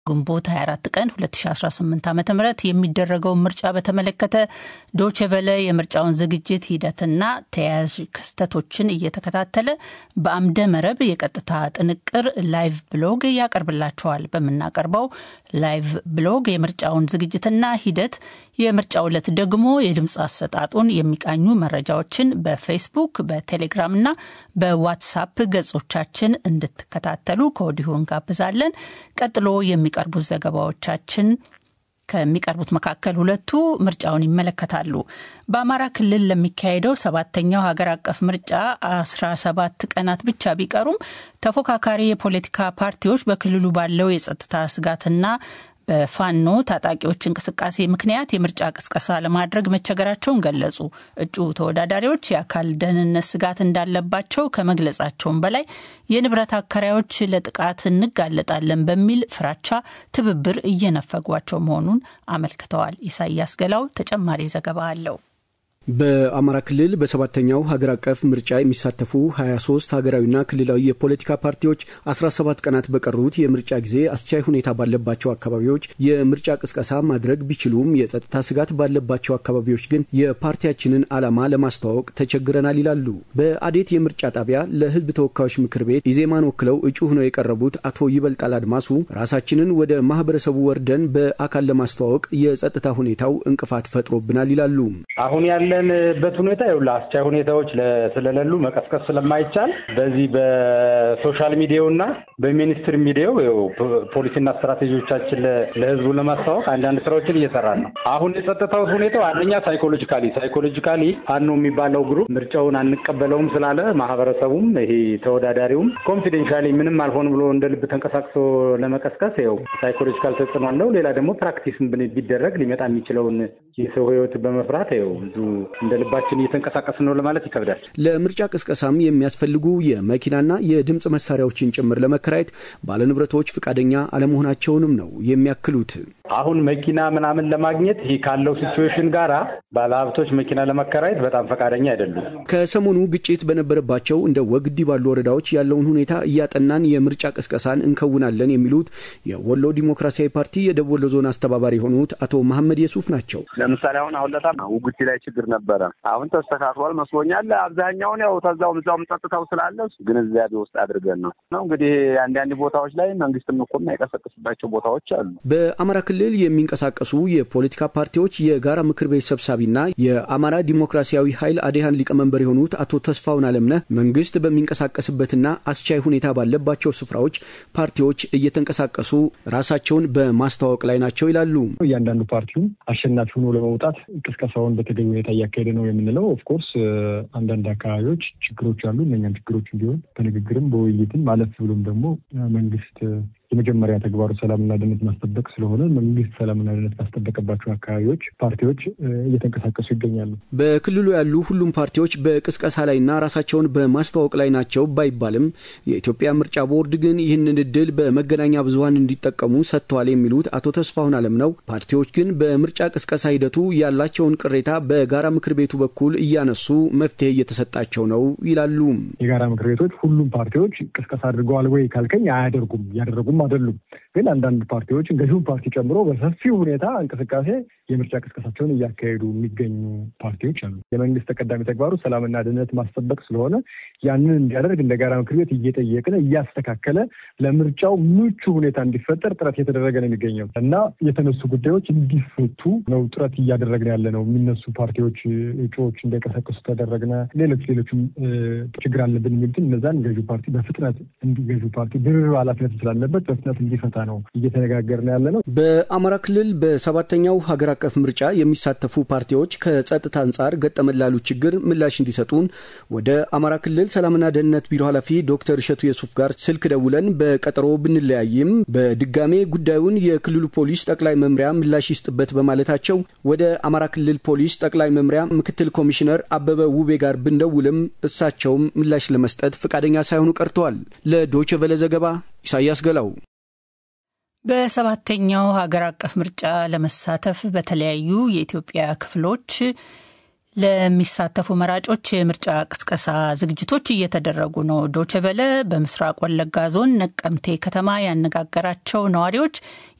ግንቦት 24 ቀን 2018 ዓ ም የሚደረገውን ምርጫ በተመለከተ ዶችቨለ የምርጫውን ዝግጅት ሂደትና ተያያዥ ክስተቶችን እየተከታተለ በአምደ መረብ የቀጥታ ጥንቅር ላይቭ ብሎግ ያቀርብላቸዋል። በምናቀርበው ላይቭ ብሎግ የምርጫውን ዝግጅትና ሂደት፣ የምርጫው ዕለት ደግሞ የድምፅ አሰጣጡን የሚቃኙ መረጃዎችን በፌስቡክ በቴሌግራምና በዋትሳፕ ገጾቻችን እንድትከታተሉ ከወዲሁ እንጋብዛለን። ቀጥሎ የሚቀርቡት ዘገባዎቻችን ከሚቀርቡት መካከል ሁለቱ ምርጫውን ይመለከታሉ። በአማራ ክልል ለሚካሄደው ሰባተኛው ሀገር አቀፍ ምርጫ አስራ ሰባት ቀናት ብቻ ቢቀሩም ተፎካካሪ የፖለቲካ ፓርቲዎች በክልሉ ባለው የጸጥታ ስጋትና በፋኖ ታጣቂዎች እንቅስቃሴ ምክንያት የምርጫ ቅስቀሳ ለማድረግ መቸገራቸውን ገለጹ። እጩ ተወዳዳሪዎች የአካል ደህንነት ስጋት እንዳለባቸው ከመግለጻቸውም በላይ የንብረት አከራዮች ለጥቃት እንጋለጣለን በሚል ፍራቻ ትብብር እየነፈጓቸው መሆኑን አመልክተዋል። ኢሳያስ ገላው ተጨማሪ ዘገባ አለው። በአማራ ክልል በሰባተኛው ሀገር አቀፍ ምርጫ የሚሳተፉ 23 ሀገራዊና ክልላዊ የፖለቲካ ፓርቲዎች 17 ቀናት በቀሩት የምርጫ ጊዜ አስቻይ ሁኔታ ባለባቸው አካባቢዎች የምርጫ ቅስቀሳ ማድረግ ቢችሉም የጸጥታ ስጋት ባለባቸው አካባቢዎች ግን የፓርቲያችንን ዓላማ ለማስተዋወቅ ተቸግረናል ይላሉ። በአዴት የምርጫ ጣቢያ ለሕዝብ ተወካዮች ምክር ቤት ኢዜማን ወክለው እጩ ሆነው የቀረቡት አቶ ይበልጣል አድማሱ ራሳችንን ወደ ማህበረሰቡ ወርደን በአካል ለማስተዋወቅ የጸጥታ ሁኔታው እንቅፋት ፈጥሮብናል ይላሉ። አሁን ያለንበት ሁኔታ ይኸውልህ አስቻይ ሁኔታዎች ስለሌሉ መቀስቀስ ስለማይቻል በዚህ በሶሻል ሚዲያውና በሚኒስትር ሚዲያው ፖሊሲና ስትራቴጂዎቻችን ለህዝቡ ለማስተዋወቅ አንዳንድ ስራዎችን እየሰራን ነው። አሁን የጸጥታው ሁኔታው አንደኛ ሳይኮሎጂካሊ ሳይኮሎጂካሊ ፋኖ የሚባለው ግሩፕ ምርጫውን አንቀበለውም ስላለ ማህበረሰቡም ይሄ ተወዳዳሪውም ኮንፊደንሻሊ ምንም አልሆን ብሎ እንደ ልብ ተንቀሳቅሶ ለመቀስቀስ ይኸው ሳይኮሎጂካል ተጽዕኖ አለው። ሌላ ደግሞ ፕራክቲስም ቢደረግ ሊመጣ የሚችለውን የሰው ህይወት በመፍራት ይኸው ብዙ እንደ ልባችን እየተንቀሳቀስን ነው ለማለት ይከብዳል። ለምርጫ ቅስቀሳም የሚያስፈልጉ የመኪናና የድምፅ መሳሪያዎችን ጭምር ለመከራየት ባለንብረቶች ፈቃደኛ አለመሆናቸውንም ነው የሚያክሉት። አሁን መኪና ምናምን ለማግኘት ይህ ካለው ሲቹዌሽን ጋራ ባለሀብቶች መኪና ለመከራየት በጣም ፈቃደኛ አይደሉም። ከሰሞኑ ግጭት በነበረባቸው እንደ ወግዲ ባሉ ወረዳዎች ያለውን ሁኔታ እያጠናን የምርጫ ቅስቀሳን እንከውናለን የሚሉት የወሎ ዲሞክራሲያዊ ፓርቲ የደቡብ ወሎ ዞን አስተባባሪ የሆኑት አቶ መሐመድ የሱፍ ናቸው። ለምሳሌ አሁን አሁን ለታ ውግዲ ላይ ችግር ነበረ። አሁን ተስተካክሏል መስሎኛል። አብዛኛውን ያው ተዛውም እዛውም ጸጥታው ስላለ ግንዛቤ ውስጥ አድርገን ነው ነው እንግዲህ አንዳንድ ቦታዎች ላይ መንግስትም እኮ የማይቀሰቅስባቸው ቦታዎች አሉ። በአማራ ክልል የሚንቀሳቀሱ የፖለቲካ ፓርቲዎች የጋራ ምክር ቤት ሰብሳቢና የአማራ ዲሞክራሲያዊ ኃይል አዴሃን ሊቀመንበር የሆኑት አቶ ተስፋውን አለምነህ መንግስት በሚንቀሳቀስበትና አስቻይ ሁኔታ ባለባቸው ስፍራዎች ፓርቲዎች እየተንቀሳቀሱ ራሳቸውን በማስተዋወቅ ላይ ናቸው ይላሉ። እያንዳንዱ ፓርቲውም አሸናፊ ሆኖ ለመውጣት ቅስቀሳውን በተገቢ ሁኔታ እያካሄደ ነው የምንለው። ኦፍኮርስ አንዳንድ አካባቢዎች ችግሮች አሉ። እነኛም ችግሮች እንዲሆን በንግግርም በውይይትም አለፍ ብሎም ደግሞ መንግስት የመጀመሪያ ተግባሩ ሰላምና ደህንነት ማስጠበቅ ስለሆነ መንግስት ሰላምና ደህንነት ማስጠበቅባቸው አካባቢዎች ፓርቲዎች እየተንቀሳቀሱ ይገኛሉ። በክልሉ ያሉ ሁሉም ፓርቲዎች በቅስቀሳ ላይና ራሳቸውን በማስተዋወቅ ላይ ናቸው ባይባልም የኢትዮጵያ ምርጫ ቦርድ ግን ይህንን እድል በመገናኛ ብዙኃን እንዲጠቀሙ ሰጥተዋል የሚሉት አቶ ተስፋሁን አለም ነው። ፓርቲዎች ግን በምርጫ ቅስቀሳ ሂደቱ ያላቸውን ቅሬታ በጋራ ምክር ቤቱ በኩል እያነሱ መፍትሄ እየተሰጣቸው ነው ይላሉ። የጋራ ምክር ቤቶች ሁሉም ፓርቲዎች ቅስቀሳ አድርገዋል ወይ ካልከኝ አያደርጉም፣ እያደረጉም አይደሉም። ግን አንዳንድ ፓርቲዎች ገዢውን ፓርቲ ጨምሮ በሰፊው ሁኔታ እንቅስቃሴ የምርጫ ቅስቀሳቸውን እያካሄዱ የሚገኙ ፓርቲዎች አሉ። የመንግስት ተቀዳሚ ተግባሩ ሰላምና ደህንነት ማስጠበቅ ስለሆነ ያንን እንዲያደርግ እንደ ጋራ ምክር ቤት እየጠየቅን እያስተካከለ ለምርጫው ምቹ ሁኔታ እንዲፈጠር ጥረት እየተደረገ ነው የሚገኘው እና የተነሱ ጉዳዮች እንዲፈቱ ነው ጥረት እያደረግን ያለ ነው። የሚነሱ ፓርቲዎች እጩዎች እንዳይቀሰቅሱ ተደረግነ። ሌሎች ሌሎችም ችግር አለብን የሚሉትን እነዛን ገዢ ፓርቲ በፍጥነት ገዢ ፓርቲ ድርብ ኃላፊነት ስላለበት በፍጥነት እንዲፈታ ነው እየተነጋገርን ያለ ነው። በአማራ ክልል በሰባተኛው ሀገር አቀፍ ምርጫ የሚሳተፉ ፓርቲዎች ከጸጥታ አንጻር ገጠመን ላሉ ችግር ምላሽ እንዲሰጡን ወደ አማራ ክልል ሰላምና ደህንነት ቢሮ ኃላፊ ዶክተር እሸቱ የሱፍ ጋር ስልክ ደውለን በቀጠሮ ብንለያይም በድጋሜ ጉዳዩን የክልሉ ፖሊስ ጠቅላይ መምሪያ ምላሽ ይስጥበት በማለታቸው ወደ አማራ ክልል ፖሊስ ጠቅላይ መምሪያ ምክትል ኮሚሽነር አበበ ውቤ ጋር ብንደውልም እሳቸውም ምላሽ ለመስጠት ፈቃደኛ ሳይሆኑ ቀርተዋል። ለዶይቼ ቬለ ዘገባ ኢሳያስ ገላው። በሰባተኛው ሀገር አቀፍ ምርጫ ለመሳተፍ በተለያዩ የኢትዮጵያ ክፍሎች ለሚሳተፉ መራጮች የምርጫ ቅስቀሳ ዝግጅቶች እየተደረጉ ነው። ዶችቨለ በምስራቅ ወለጋ ዞን ነቀምቴ ከተማ ያነጋገራቸው ነዋሪዎች